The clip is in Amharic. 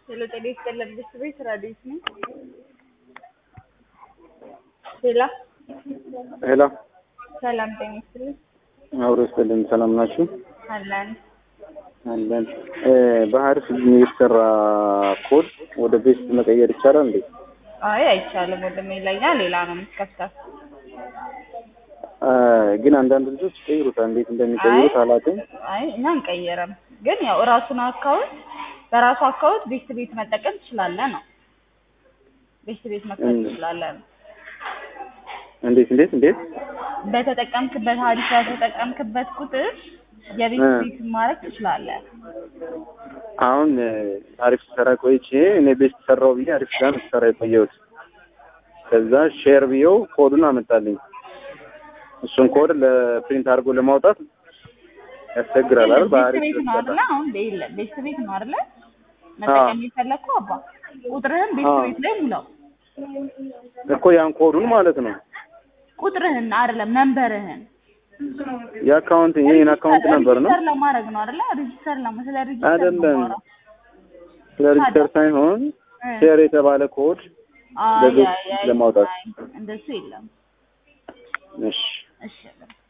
ሄሎ ጤና ይስጥልን ብስት ቤት ራዲዮስ ነኝ። ሄሎ ሄሎ ሰላም ጤና ይስጥልን አብሮ ይስጥልን። ሰላም ናችሁ? አለን። አለን። በሀሪፍ የተሰራ ኮድ ወደ ቤስት መቀየር ይቻላል እንዴ? አይ አይቻልም ወንድሜ፣ ለኛ ሌላ ነው የምትከፍተው። ግን አንዳንድ ልጆች ይቀይሩታል። እንዴት እንደሚቀይሩት አላውቅም። አይ እኛ አንቀየረም፣ ግን ያው እራሱን አካውንት በራሱ አካውንት ቤስት ቤት መጠቀም ትችላለህ ነው። ቤስት ቤት መክፈት ትችላለህ ነው። እንዴት እንዴት እንዴት በተጠቀምክበት ሀሪፍ በተጠቀምክበት ቁጥር የቤት ቤት ማድረግ ትችላለህ። አሁን አሪፍ ሰራ ቆይቼ እኔ ቤስት ሰራው ብዬ አሪፍ ጋር ሰራ የቆየሁት ከዛ ሼር ብዬው ኮዱን አመጣልኝ። እሱን ኮድ ለፕሪንት አድርጎ ለማውጣት ያስቸግራል አይደል? ቤት በአሪፍ ቤት ነው አይደለ? አሁን ቤለ ቤት ቤት ነው አይደለ? መጠቀም የፈለግከው አባ ቁጥርህን ቤት አዎ። ቤት ላይ ሙላው። እኮ ያን ኮዱን ማለት ነው ቁጥርህን አይደለም መንበርህን የአካውንት ይሄን አካውንት ነበር ነው ሬጂስተር ለማድረግ ነው አይደለ? ሬጂስተር ለማ ስለ ሬጂስተር ነው አይደለም። የማወራው። ስለ ሬጅስተር ሳይሆን እ። ሼር የተባለ ኮድ አይ ለቤት አይ አይ ለማውጣት አይ፣ እንደሱ የለም። እሺ እሺ